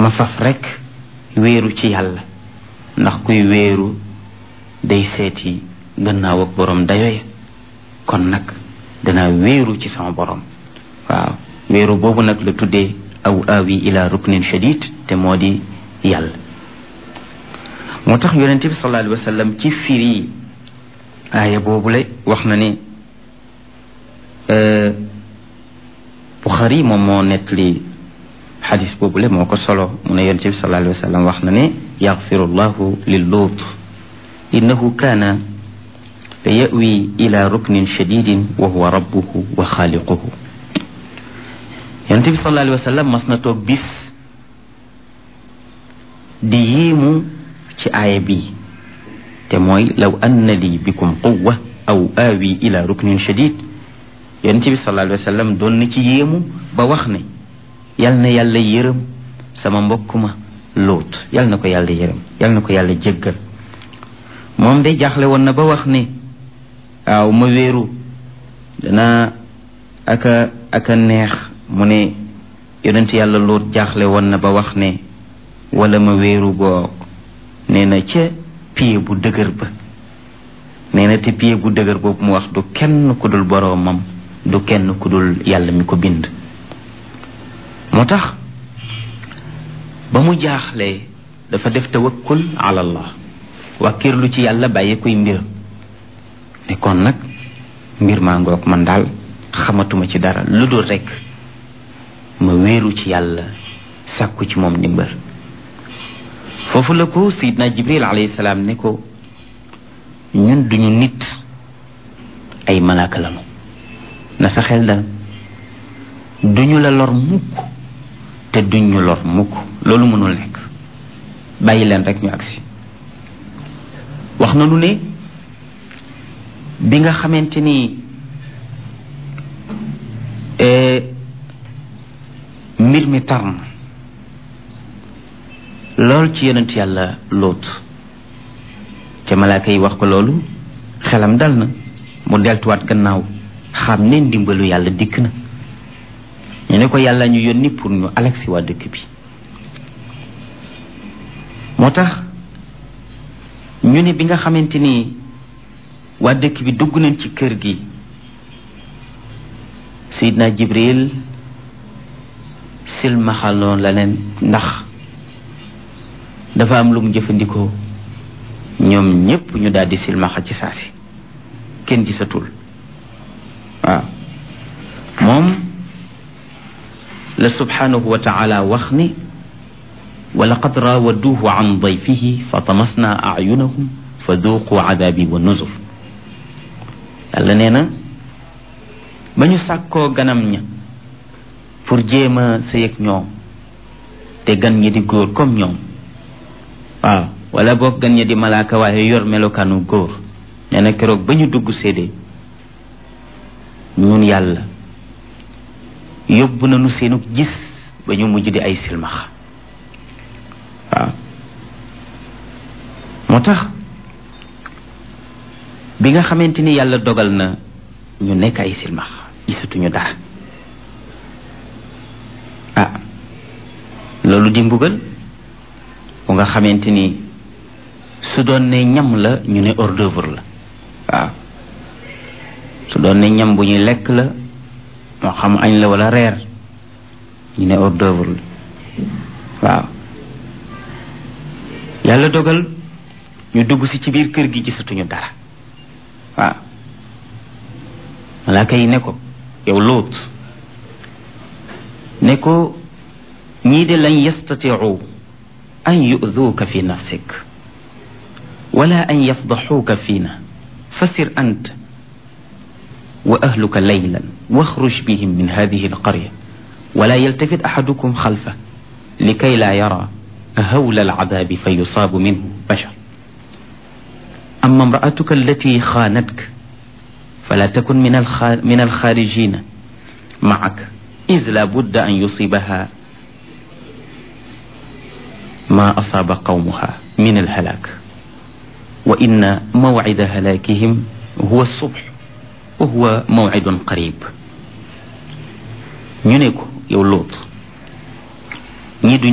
ma faf rekk wéeru ci yàlla ndax kuy wéeru day seeti gannaaw ak borom dayoya kon nag danaa wéeru ci sama borom waaw wéeru boobu nag la tuddee aw aawi ila ruknin shadid te moo di yàlla moo tax yonente bi sallallahu alayhi wa sallam ci firi aaya boobule wax na ne Buxaari moom moo nettali xadis boobule moo ko solo mu ne yonente bi sallallahu alayhi wa sallam wax na ne yaxfiru llahu lil luut innahu kaana la yawi ila ruknin shadidin wa huwa rabbuhu wa xaaliquhu yonente bi sallallahu alayhi wa sallam mas na toog bis di yéemu ci aaya bii te mooy law anna li bikum quwwa aw aawi ila ruknin shadid yonente bi sallallahu alayhi wa sallam doon na ci yéemu ba wax ne yal na yàlla yërëm sama mbokk ma lóot yal na ko yàlla yërëm yal na ko yàlla jéggal moom day jaaxle woon na ba wax ne waaw ma wéeru dana aka aka neex mu ne yonent yàlla lóot jaaxle woon na ba wax ne wala ma wéeru boog nee na ca pied bu dëgër ba nee na te pied bu dëgër boobu mu wax du kenn ku dul boroomam du kenn ku dul yàlla mi ko bind moo tax ba mu jaaxlee dafa def tawakkul ala allah wàkkirlu ci yàlla bàyyi koy mbir ne kon nag mbir maa ngoog man daal xamatuma ci dara lu dul rekk ma wéeru ci yàlla sàkku ci moom ndimbal foofu la ko sayidna jibril alayhi salaam ne ko ñun duñu nit ay malaaka lanu na sa xel dal duñu la lor mukk te duñu lor mukk loolu mënul nekk bàyyi leen rek ñu agsi wax na lu ne bi nga xamante ni mbir mi tar na lool ci yonent yàlla lóot ca malaaka yi wax ko loolu xelam dal na mu deltuwaat gannaaw xam ne ndimbalu yàlla dikk na ñu ne ko yàlla ñu yónni pour ñu alexi waa dëkk bi moo tax ñu ne bi nga xamante ni waa dëkk bi dugg nañ ci kër gi Seydina Jibril silmaxaloon la leen ndax dafa am lu mu jëfandikoo ñoom ñépp ñu daldi silmaxa ci saasi kenn gisatul waaw moom la subhanahu wa taala wax ni wa laqad raawaduuhu an dayfihi fa tamasna ayunahum fa duuqu adabi wa nuzur yàlla nee na ba ñu sàkkoo ganam ña pour jéem a sëy ak ñoom te gan ñi di góor comme ñoom waaw wala boog gan ñi di malaaka waaye yor melokaanu góor nee na keroog ba ñu dugg séedee ñun yàlla yóbbu nañu seenu gis ba ñu mujj di ay silmax waaw moo tax bi nga xamante ni yàlla dogal na ñu nekk ay silmax gisatuñu dara ah loolu di mbugal bu nga xamante ni su doon ne ñam la ñu ne hors d'œuvre la waaw su doon ne ñam bu ñuy lekk la moo xam añ la wala reer ñu ne hors d'œuvre la waaw yàlla dogal ñu dugg si ci biir kër gi gisatuñu dara waaw malaaka yi ne ko yow lóot ne ko ñii de lañ yastatiu an yu'duuka fi nafsik wala an yafdaxuuka fiina fasir ant wa ahluka laylan waxruj bihim min hadihi alqarya wala yaltafit axadukum xalfa likay laa yara hawla alcadaabi fa yusaabu minhu bashar ama imraatuka allati xaanatka fala takun min min alxaarijina macak id la budda an yusibaha ma asaaba qawmuha min alhalaak wa inna mawcida halaakihim huwa subx wa huwa mawcidun qarib ñu ne ko yow Luut ñi